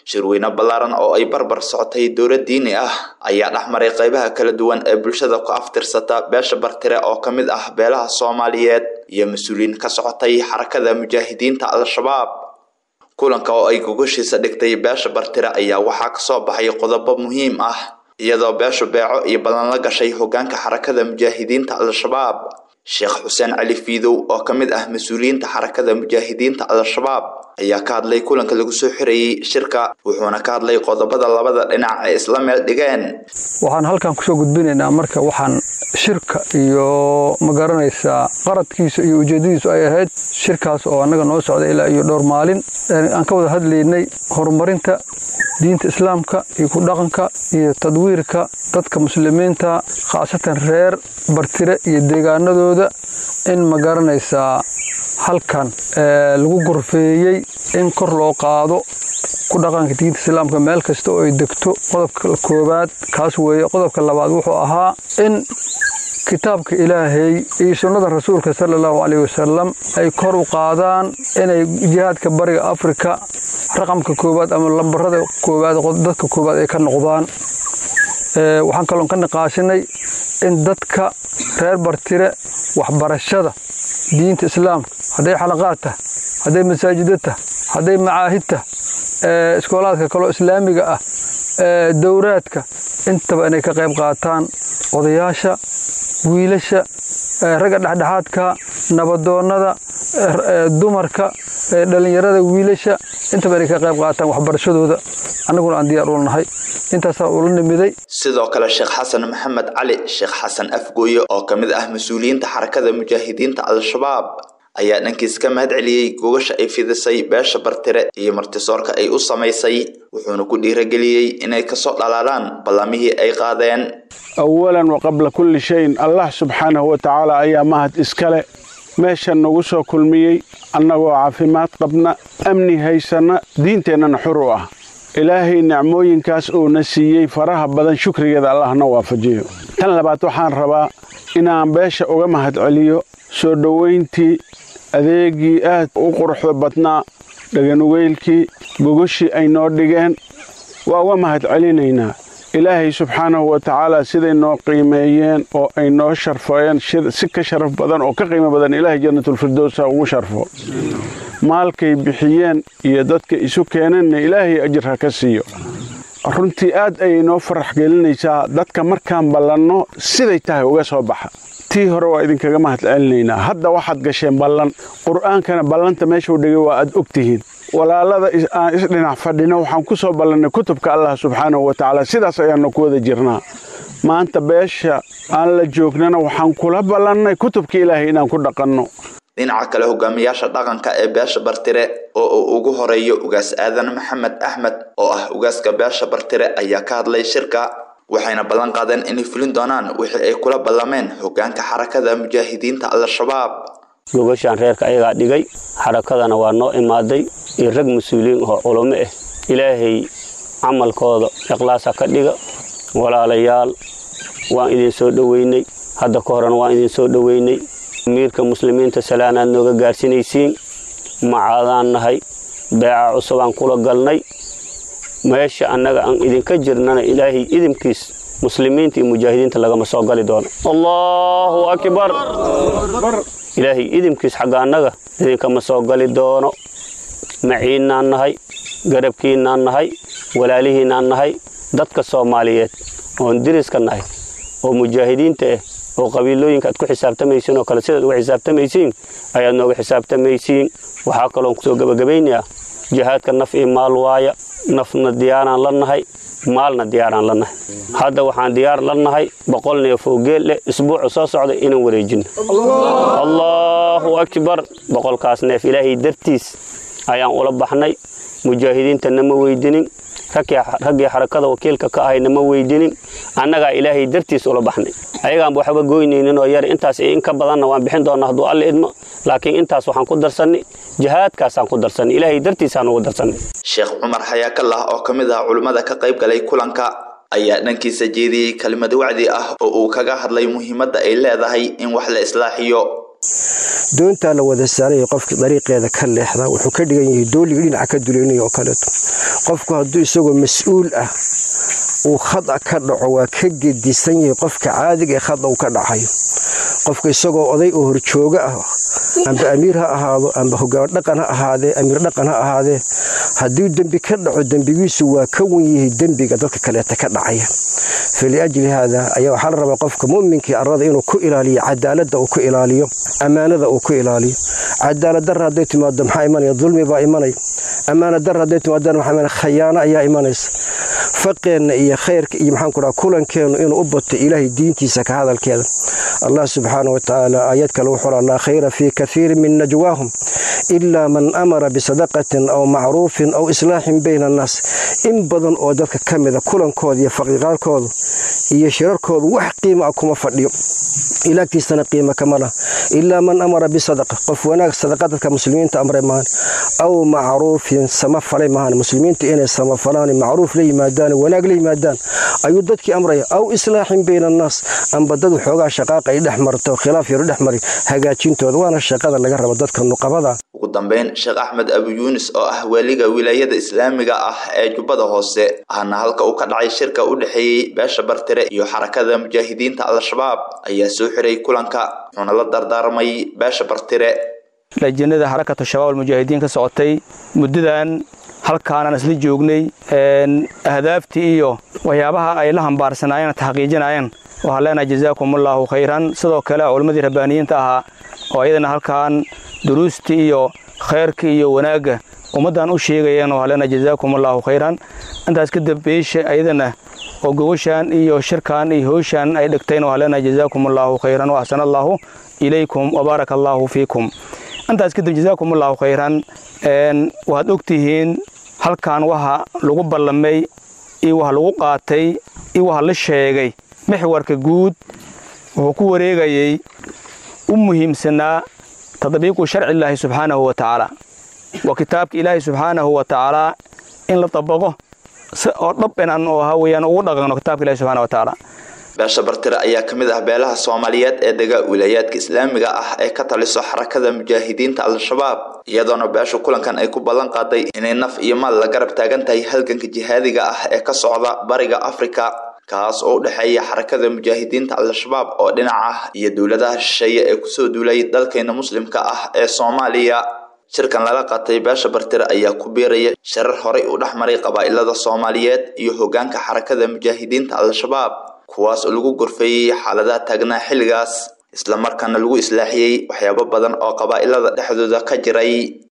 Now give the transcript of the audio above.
shirweyne ballaaran oo ay barbar socotay dowlad diini ah ayaa dhex maray qaybaha kala duwan ee bulshada ku aftirsata beesha bartire oo ka mid ah beelaha soomaaliyeed iyo mas-uuliyiin ka socotay xarakada mujaahidiinta al-shabaab kulanka oo ay gogoshiisa dhigtay beesha bartire ayaa waxaa kasoo baxay qodobo muhiim ah iyadoo beeshu beeco iyo ballan la gashay hogaanka xarakada mujaahidiinta al-shabaab sheekh xuseen cali fiidow oo ka mid ah mas-uuliyiinta xarakada mujaahidiinta al-shabaab ayaa ka hadlay kulanka lagu soo xirayey shirka wuxuuna ka hadlay qodobada labada dhinac ay isla meel dhigeen waxaan halkan kusoo gudbinaynaa marka waxaan shirka iyo ma garanaysaa qaradkiisa iyo ujeedadiisu ay ahayd shirkaas oo annaga noo socda ilaa iyo dhowr maalin aan ka wada hadlaynay horumarinta diinta islaamka iyo ku dhaqanka iyo tadwiirka dadka muslimiinta khaasatan reer bartire iyo deegaanadooda in ma garanaysaa halkan lagu gorfeeyey in kor loo qaado ku dhaqanka diinta islaamka meel kasta oo ay degto qodobka koowaad kaas weeye qodobka labaad wuxuu ahaa in kitaabka ilaahay iyo sunnada rasuulka sala allahu caleyh wasalam ay kor u qaadaan inay jihaadka bariga afrika raqamka koowaad ama lambarada koowaad dadka koowaad ay ka noqdaan waxaan kaloon ka niqaashinay in dadka reer bartire waxbarashada diinta islaamka hadday xalaqaad tah hadday masaajida tah hadday macaahid tah iskoolaadka kaloo islaamiga ah dowraadka intaba inay ka qayb qaataan odayaasha wiilasha ragga dhexdhexaadka nabadoonnada dumarka dhallinyarada wiilasha intaba inay ka qayb qaataan waxbarashadooda annaguna aan diyaar ula nahay intaasaa ula nimiday sidoo kale sheekh xasan maxamed cali sheekh xasan afgooye oo ka mid ah mas-uuliyiinta xarakada mujaahidiinta al-shabaab ayaa dhankiis ka mahad celiyey gogasha ay fidisay beesha bartire iyo martisoorka ay u samaysay wuxuuna ku dhiirageliyey inay kasoo dhalaalaan ballamihii ay qaadeen awalan wa qabla kulli shayin allah subxaanahu wa tacaala ayaa mahad iskale meeshan nagu soo kulmiyey annagoo caafimaad qabna amni haysanna diinteennana xur u ah ilaahay nicmooyinkaas uuna siiyey faraha badan shukrigeeda allahna waafajiyo tan labaad waxaan rabaa inaan beesha uga mahad celiyo soo dhowayntii adeegii aad u quruxda badnaa dhaganugeylkii gogoshii ay noo dhigeen waa uga mahad celinaynaa ilaahay subxaanahu wa tacaala siday noo qiimeeyeen oo ay noo sharfeen si ka sharaf badan oo ka qiimo badan ilaahay jannatulfirdowsa ugu sharfo maalkay bixiyeen iyo dadka isu keeneenna ilaahay ajir ha ka siiyo runtii aad ayay noo farax gelinaysaa dadka markaan ballanno siday tahay uga soo baxa tii hore waa idinkaga mahad celinaynaa hadda waxaad gasheen ballan qur'aankana ballanta meeshuu dhigay waa aad og tihiin walaalada aan isdhinac fadhino waxaan ku soo ballannay kutubka allah subxaanahu wa tacaala sidaas ayaannu ku wada jirnaa maanta beesha aan la joognana waxaan kula ballannay kutubka ilaahay inaan ku dhaqanno dhinaca kale hogaamiyaasha dhaqanka ee beesha bartire oo uu ugu horeeyo ugaas aadan maxamed axmed oo ah ugaaska beesha bartire ayaa ka hadlay shirka waxayna ballan qaadeen inay fulin doonaan wixii ay kula ballameen hogaanka xarakada mujaahidiinta al-shabaab gogashaan reerka ayagaa dhigay xarakadana waa noo imaaday iyo rag mas-uuliyiin oo culamo ah ilaahay camalkooda ikhlaasa ka dhiga walaalayaal waan idin soo dhoweynay hadda ka horena waan idin soo dhoweynay amiirka muslimiinta salaanaad nooga gaarsinaysiin macaadaan nahay beeca cusubaan kula galnay meesha annaga aan idinka jirnana ilaahay idinkiis muslimiinta iyo mujaahidiinta lagama soo gali doono allaahu akbar ilaahay idinkiis xagga annaga idinkama soo gali doono maciinnaan nahay garabkiinnaan nahay walaalihiinnaan nahay dadka soomaaliyeed oon diriska nahay oo mujaahidiinta ah oo qabiilooyinka aad ku xisaabtamaysiin oo kale sidaad uga xisaabtamaysiin ayaad nooga xisaabtamaysiin waxaa kaloon kusoo gebagabaynayaa jihaadka naf iyo maal waaya nafna diyaaraan la nahay maalna diyaaraan la nahay hadda waxaan diyaar la nahay boqol neef oo geel leh isbuucu soo socda inaan wareejino allaahu akbar boqolkaas neef ilaahay dartiis ayaan ula baxnay mujaahidiinta nama weydinin raggii xarakada wakiilka ka ahay nama weydinin annagaa ilaahay dartiis ula baxnay ayagaanba waxba goynaynin oo yar intaas in ka badanna waan bixin doonaa hadduu alle idmo laakiin intaas waxaan ku darsannay jihaadkaasaan ku darsannay ilaahay dartiisaan ugu darsannay sheekh cumar xayaakallah oo ka mid ah culimmada ka qayb galay kulanka ayaa dhankiisa jeediyey kelimad wacdi ah oo uu kaga hadlay muhiimadda ay leedahay in wax la islaaxiyo doontaa la wada saaraya qofkii dariiqeeda ka leexda wuxuu ka dhigan yahay dooliga dhinaca ka duleynaya oo kaleeto qofku hadduu isagoo mas-uul ah uu khada ka dhaco waa ka gedisan yahay qofka caadiga ee khada uu ka dhacayo qofka isagoo oday oo horjooga ah amba amiir ha ahaado amba hogaan dhaqan ha ahaadee amiir dhaqan ha ahaadee haddii dembi ka dhaco dembigiisu waa ka wan yahay dembiga dadka kaleeta ka dhacaya faliajli haada ayaa waxaa la rabaa qofka mu'minkii arrada inuu ku ilaaliyo cadaaladda uu ku ilaaliyo ammaanada uu ku ilaaliyo cadaalad darra hadday timaado maxaa imanaya dulmi baa imanaya ammaanad darra hadday timaadana maxaa imanaya khayaano ayaa imanaysa faqeenna iyo khayrka iyo maxaan ku dhaha kulankeennu inuu u bato ilaahay diintiisa ka hadalkeeda allah subxaana wa tacaala aayad kale wuxuu laa khayra fii kaiirin min najwaahum ilaa man amara bisadaqatin aw macruufin aw islaaxin bayna annaas in badan oo dadka ka mida kulankooda iyo faqiiqaarkoodu iyo shirarkoodu wax qiima ah kuma fadhiyo ilaagtiisana qiima kama lah ilaa man amara bisadaqa qof wanaag sadaqa dadka muslimiinta amray mahan aw macruufin sama falay mahan muslimiinta inay samafalaan macruuf la yimaadaan wanaag la yimaadaan ayuu dadkii amraya aw islaaxin bayna annaas amba dad waxoogaa shaqaaqa ay dhex marto khilaaf yaru dhex mari hagaajintooda waana shaqada laga rabo dadka nuqabada ugu dambeyn sheekh axmed abu yuunis oo ah waaliga wilaayada islaamiga ah ee jubbada hoose ahna halka uu ka dhacay shirka u dhexeeyey beesha bartire iyo xarakada mujaahidiinta al-shabaab ayaa soo xiray kulanka wuxuuna la dardaarmay beesha bartire lajinada xarakatu shabaab almujaahidiin ka socotay muddadan halkaanaan isla joognay ahdaaftii iyo waxyaabaha ay la hambaarsanaayeen taxqiijinaayeen waxaan leenahay jazaakumullahu khayran sidoo kale culammadii rabbaaniyiinta ahaa oo ayadana halkaan duruustii iyo khayrkii iyo wanaagga ummaddan u sheegayeen waxaan leenahay jazaakumullahu khayran intaas kadib beesha ayadana oo gogoshaan iyo shirkan iyo howshaan ay dhigtayn waxaan leenahay jazaakumullahu khayran wa axsana allahu ilaykum wabaaraka allahu fiikum intaas kadib jazaakumullahu khayran waxaad ogtihiin halkan waxa lagu ballamay iyo waxa lagu qaatay iyo waxa la sheegay mixwarka guud wuxuu ku wareegayey u muhiimsanaa tadbiiqu sharci illaahi subxaanahu wa tacaala waa kitaabka ilaahay subxaanahu wa tacaalaa in la dabaqo si oo dhab inaan oo ahaa weeyaan ugu dhaqanno kitaabka ilahi subxana wa tacaala beesha bartire ayaa ka mid ah beelaha soomaaliyeed ee dega wilaayaadka islaamiga ah ee ka taliso xarakada mujaahidiinta al-shabaab iyadoona beesha kulankan ay ku ballan qaaday inay naf iyo maal la garab taagan tahay halganka jihaadiga ah ee ka socda bariga afrika kaas oo u dhexeeya xarakada mujaahidiinta al-shabaab oo dhinac ah iyo dowladaha shisheeye ee kusoo duulay dalkeena muslimka ah ee soomaaliya shirkan lala qaatay beesha bartire ayaa ku biiraya shirar horay u dhex maray qabaa'ilada soomaaliyeed iyo hoggaanka xarakada mujaahidiinta al-shabaab kuwaas oo lagu gorfeeyey xaaladaha taagnaa xilligaas islamarkaana lagu islaaxiyey waxyaabo badan oo qabaa'ilada dhexdooda ka jiray